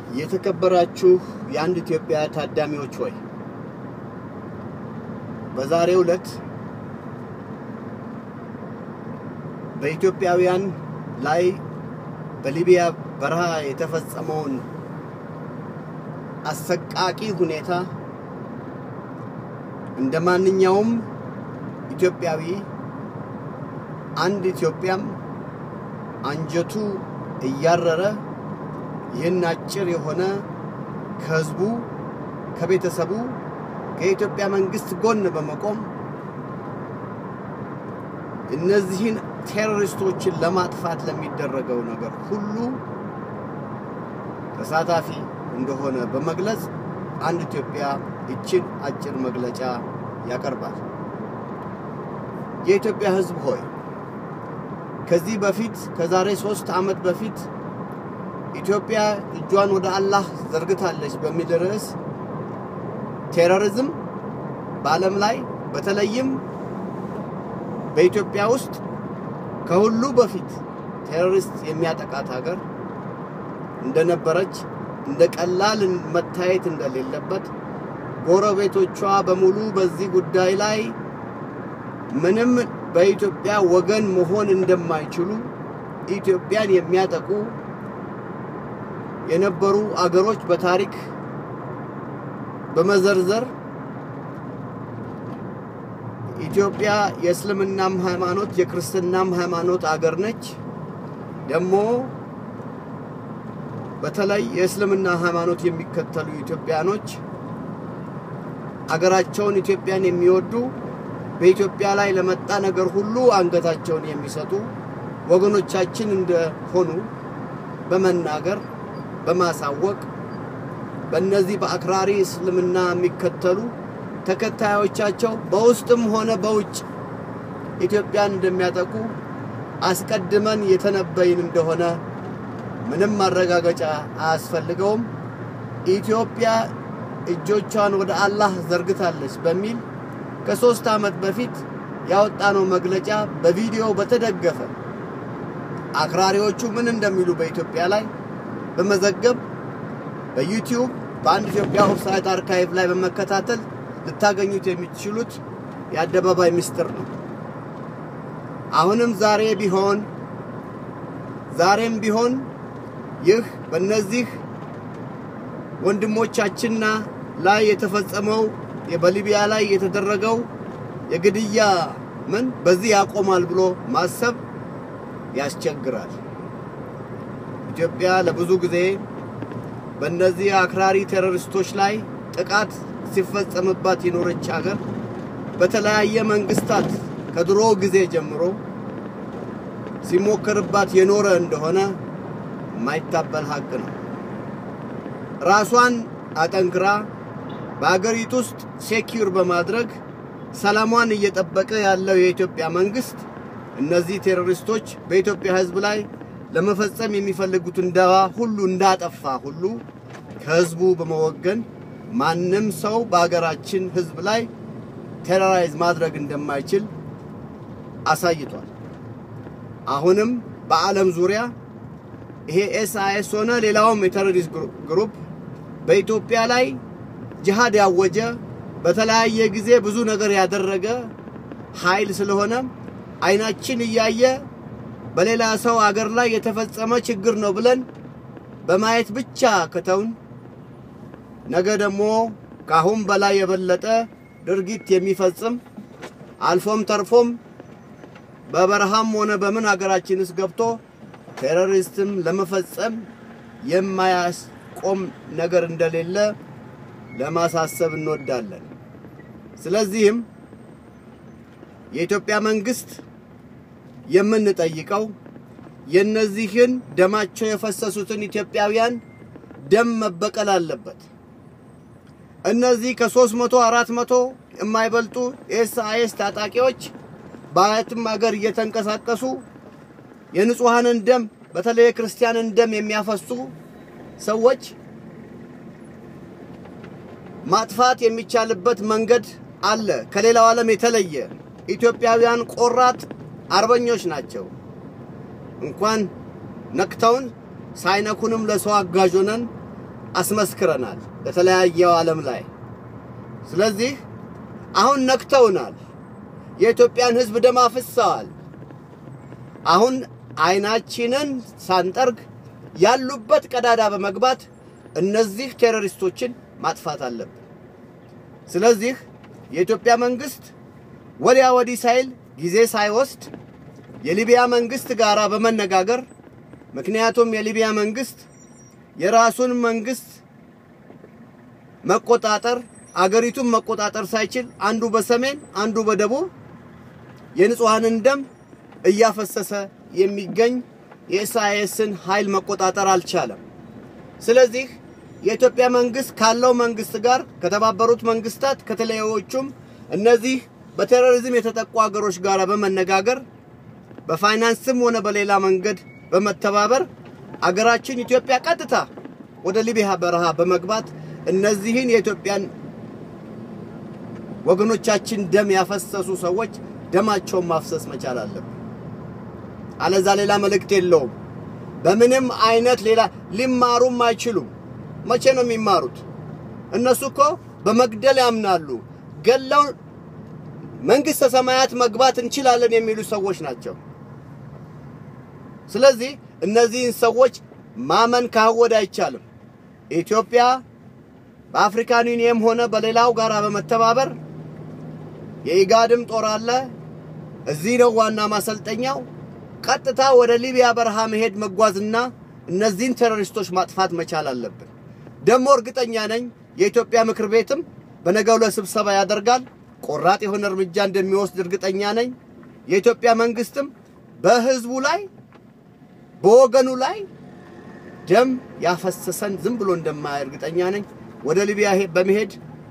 የተከበራችሁ የአንድ ኢትዮጵያ ታዳሚዎች ሆይ በዛሬው ዕለት በኢትዮጵያውያን ላይ በሊቢያ በረሃ የተፈጸመውን አሰቃቂ ሁኔታ እንደ ማንኛውም ኢትዮጵያዊ አንድ ኢትዮጵያም አንጀቱ እያረረ ይህን አጭር የሆነ ከህዝቡ፣ ከቤተሰቡ፣ ከኢትዮጵያ መንግስት ጎን በመቆም እነዚህን ቴሮሪስቶችን ለማጥፋት ለሚደረገው ነገር ሁሉ ተሳታፊ እንደሆነ በመግለጽ አንድ ኢትዮጵያ ይችን አጭር መግለጫ ያቀርባል። የኢትዮጵያ ህዝብ ሆይ ከዚህ በፊት ከዛሬ ሶስት ዓመት በፊት ኢትዮጵያ እጇን ወደ አላህ ዘርግታለች በሚል ርዕስ ቴሮሪዝም በዓለም ላይ በተለይም በኢትዮጵያ ውስጥ ከሁሉ በፊት ቴሮሪስት የሚያጠቃት ሀገር እንደነበረች እንደ ቀላል መታየት እንደሌለበት ጎረቤቶቿ በሙሉ በዚህ ጉዳይ ላይ ምንም በኢትዮጵያ ወገን መሆን እንደማይችሉ ኢትዮጵያን የሚያጠቁ የነበሩ አገሮች በታሪክ በመዘርዘር ኢትዮጵያ የእስልምናም ሃይማኖት የክርስትናም ሃይማኖት አገር ነች። ደግሞ በተለይ የእስልምና ሃይማኖት የሚከተሉ ኢትዮጵያኖች አገራቸውን ኢትዮጵያን የሚወዱ በኢትዮጵያ ላይ ለመጣ ነገር ሁሉ አንገታቸውን የሚሰጡ ወገኖቻችን እንደሆኑ በመናገር በማሳወቅ በእነዚህ በአክራሪ እስልምና የሚከተሉ ተከታዮቻቸው በውስጥም ሆነ በውጭ ኢትዮጵያን እንደሚያጠቁ አስቀድመን የተነበይን እንደሆነ ምንም ማረጋገጫ አያስፈልገውም። ኢትዮጵያ እጆቿን ወደ አላህ ዘርግታለች በሚል ከሶስት ዓመት በፊት ያወጣነው መግለጫ በቪዲዮ በተደገፈ አክራሪዎቹ ምን እንደሚሉ በኢትዮጵያ ላይ በመዘገብ በዩቲዩብ በአንድ ኢትዮጵያ ኦፍሳይት አርካይቭ ላይ በመከታተል ልታገኙት የሚችሉት የአደባባይ ምስጢር ነው። አሁንም ዛሬ ቢሆን ዛሬም ቢሆን ይህ በእነዚህ ወንድሞቻችንና ላይ የተፈጸመው በሊቢያ ላይ የተደረገው የግድያ ምን በዚህ ያቆማል ብሎ ማሰብ ያስቸግራል። ኢትዮጵያ ለብዙ ጊዜ በእነዚህ አክራሪ ቴሮሪስቶች ላይ ጥቃት ሲፈጸምባት የኖረች ሀገር በተለያየ መንግስታት ከድሮ ጊዜ ጀምሮ ሲሞከርባት የኖረ እንደሆነ የማይታበል ሀቅ ነው። ራሷን አጠንክራ በሀገሪቱ ውስጥ ሴኪዩር በማድረግ ሰላሟን እየጠበቀ ያለው የኢትዮጵያ መንግስት እነዚህ ቴሮሪስቶች በኢትዮጵያ ሕዝብ ላይ ለመፈጸም የሚፈልጉትን ደባ ሁሉ እንዳጠፋ ሁሉ ከህዝቡ በመወገን ማንም ሰው በሀገራችን ህዝብ ላይ ቴሮራይዝ ማድረግ እንደማይችል አሳይቷል። አሁንም በዓለም ዙሪያ ይሄ ኤስአይኤስ ሆነ ሌላውም የቴሮሪስት ግሩፕ በኢትዮጵያ ላይ ጅሃድ ያወጀ በተለያየ ጊዜ ብዙ ነገር ያደረገ ኃይል ስለሆነ አይናችን እያየ በሌላ ሰው አገር ላይ የተፈጸመ ችግር ነው ብለን በማየት ብቻ ከተውን ነገ ደግሞ ከአሁን በላይ የበለጠ ድርጊት የሚፈጽም አልፎም ተርፎም በበረሃም ሆነ በምን ሀገራችን ውስጥ ገብቶ ቴሮሪስትም ለመፈጸም የማያስቆም ነገር እንደሌለ ለማሳሰብ እንወዳለን። ስለዚህም የኢትዮጵያ መንግስት የምንጠይቀው የነዚህን ደማቸው የፈሰሱትን ኢትዮጵያውያን ደም መበቀል አለበት። እነዚህ ከሦስት መቶ አራት መቶ የማይበልጡ ኤስአይኤስ ታጣቂዎች በየትም ሀገር እየተንቀሳቀሱ የንጹሐንን ደም በተለይ የክርስቲያንን ደም የሚያፈሱ ሰዎች ማጥፋት የሚቻልበት መንገድ አለ። ከሌላው ዓለም የተለየ ኢትዮጵያውያን ቆራጥ አርበኞች ናቸው። እንኳን ነክተውን ሳይነኩንም ለሰው አጋዥ ሆነን አስመስክረናል ለተለያየው ዓለም ላይ። ስለዚህ አሁን ነክተውናል። የኢትዮጵያን ሕዝብ ደም አፍሰዋል። አሁን አይናችንን ሳንጠርግ ያሉበት ቀዳዳ በመግባት እነዚህ ቴሮሪስቶችን ማጥፋት አለብን። ስለዚህ የኢትዮጵያ መንግስት ወዲያ ወዲህ ሳይል ጊዜ ሳይወስድ የሊቢያ መንግስት ጋር በመነጋገር ምክንያቱም የሊቢያ መንግስት የራሱን መንግስት መቆጣጠር አገሪቱን መቆጣጠር ሳይችል አንዱ በሰሜን አንዱ በደቡብ የንጹሐንን ደም እያፈሰሰ የሚገኝ የኢሳይያስን ኃይል መቆጣጠር አልቻለም። ስለዚህ የኢትዮጵያ መንግስት ካለው መንግስት ጋር ከተባበሩት መንግስታት ከተለያዮቹም እነዚህ በቴሮሪዝም የተጠቁ ሀገሮች ጋር በመነጋገር በፋይናንስም ሆነ በሌላ መንገድ በመተባበር አገራችን ኢትዮጵያ ቀጥታ ወደ ሊቢያ በረሃ በመግባት እነዚህን የኢትዮጵያን ወገኖቻችን ደም ያፈሰሱ ሰዎች ደማቸውን ማፍሰስ መቻል አለብን። አለዛ ሌላ መልእክት የለውም። በምንም አይነት ሌላ ሊማሩም አይችሉም። መቼ ነው የሚማሩት? እነሱ እኮ በመግደል ያምናሉ። ገለው መንግስተ ሰማያት መግባት እንችላለን የሚሉ ሰዎች ናቸው። ስለዚህ እነዚህን ሰዎች ማመን ካወድ አይቻልም። ኢትዮጵያ በአፍሪካን ዩኒየም ሆነ በሌላው ጋር በመተባበር የኢጋድም ጦር አለ። እዚህ ነው ዋና ማሰልጠኛው። ቀጥታ ወደ ሊቢያ በረሃ መሄድ መጓዝና እነዚህን ቴሮሪስቶች ማጥፋት መቻል አለብን። ደግሞ እርግጠኛ ነኝ የኢትዮጵያ ምክር ቤትም በነገው ዕለት ስብሰባ ያደርጋል። ቆራጥ የሆነ እርምጃ እንደሚወስድ እርግጠኛ ነኝ። የኢትዮጵያ መንግስትም በህዝቡ ላይ በወገኑ ላይ ደም ያፈሰሰን ዝም ብሎ እንደማያ እርግጠኛ ነኝ። ወደ ሊቢያ በመሄድ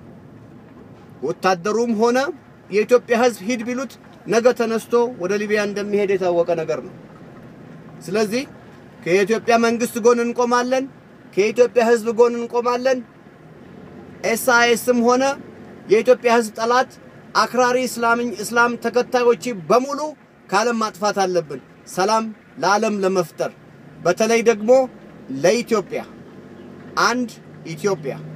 ወታደሩም ሆነ የኢትዮጵያ ህዝብ ሂድ ቢሉት ነገ ተነስቶ ወደ ሊቢያ እንደሚሄድ የታወቀ ነገር ነው። ስለዚህ ከኢትዮጵያ መንግስት ጎን እንቆማለን፣ ከኢትዮጵያ ህዝብ ጎን እንቆማለን። ኤስአይኤስም ሆነ የኢትዮጵያ ህዝብ ጠላት አክራሪ እስላም ተከታዮች በሙሉ ከዓለም ማጥፋት አለብን፣ ሰላም ለዓለም ለመፍጠር በተለይ ደግሞ ለኢትዮጵያ አንድ ኢትዮጵያ